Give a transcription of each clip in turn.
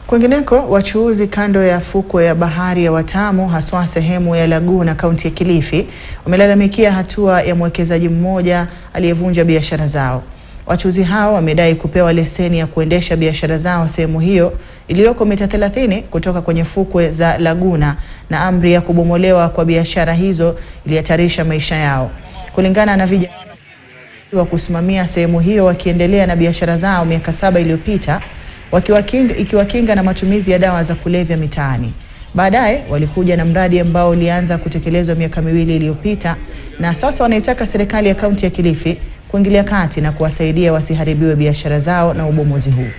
Kwingineko, wachuuzi kando ya fukwe ya bahari ya Watamu haswa sehemu ya Laguna kaunti ya Kilifi wamelalamikia hatua ya mwekezaji mmoja aliyevunja biashara zao. Wachuuzi hao wamedai kupewa leseni ya kuendesha biashara zao sehemu hiyo iliyoko mita 30 kutoka kwenye fukwe za Laguna na amri ya kubomolewa kwa biashara hizo ilihatarisha maisha yao. Kulingana na vijana wa kusimamia sehemu hiyo wakiendelea na biashara zao miaka saba iliyopita wakiwakinga, ikiwakinga na matumizi ya dawa za kulevya mitaani. Baadaye walikuja na mradi ambao ulianza kutekelezwa miaka miwili iliyopita na sasa wanaitaka serikali ya kaunti ya Kilifi kuingilia kati na kuwasaidia wasiharibiwe biashara zao na ubomozi huu.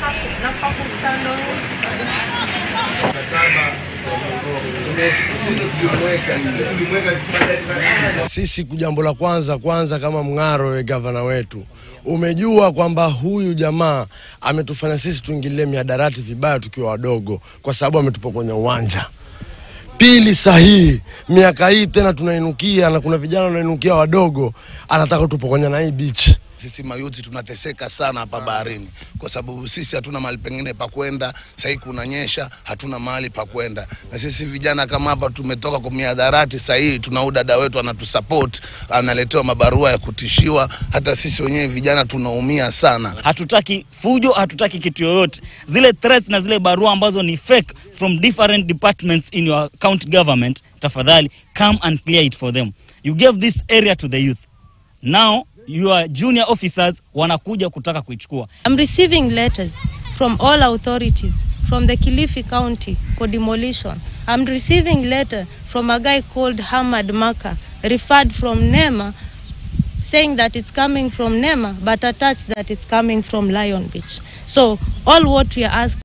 Sisi jambo la kwanza kwanza, kama Mng'aro, we gavana wetu, umejua kwamba huyu jamaa ametufanya sisi tuingilie mihadarati vibaya tukiwa wadogo, kwa sababu ametupokonya uwanja. Pili sahihi, miaka hii tena tunainukia na kuna vijana wanainukia wadogo, anataka tupokonya na hii beach. Sisi mayuti tunateseka sana hapa baharini, kwa sababu sisi hatuna mahali pengine pa kwenda. Sahii kunanyesha, hatuna mahali pa kwenda, na sisi vijana kama hapa tumetoka kwa miadharati. Sahii tuna udada wetu anatusupport, analetewa mabarua ya kutishiwa. Hata sisi wenyewe vijana tunaumia sana. Hatutaki fujo, hatutaki kitu yoyote. Zile threats na zile barua ambazo ni fake from different departments in your county government, tafadhali come and clear it for them. You gave this area to the youth. Now your junior officers wanakuja kutaka kuichukua. I'm receiving letters from all authorities from the Kilifi County for demolition. I'm receiving letter from a guy called Hamad Maka, referred from Nema, saying that it's coming from Nema, but attached that it's coming from Lion Beach. So all what we are asking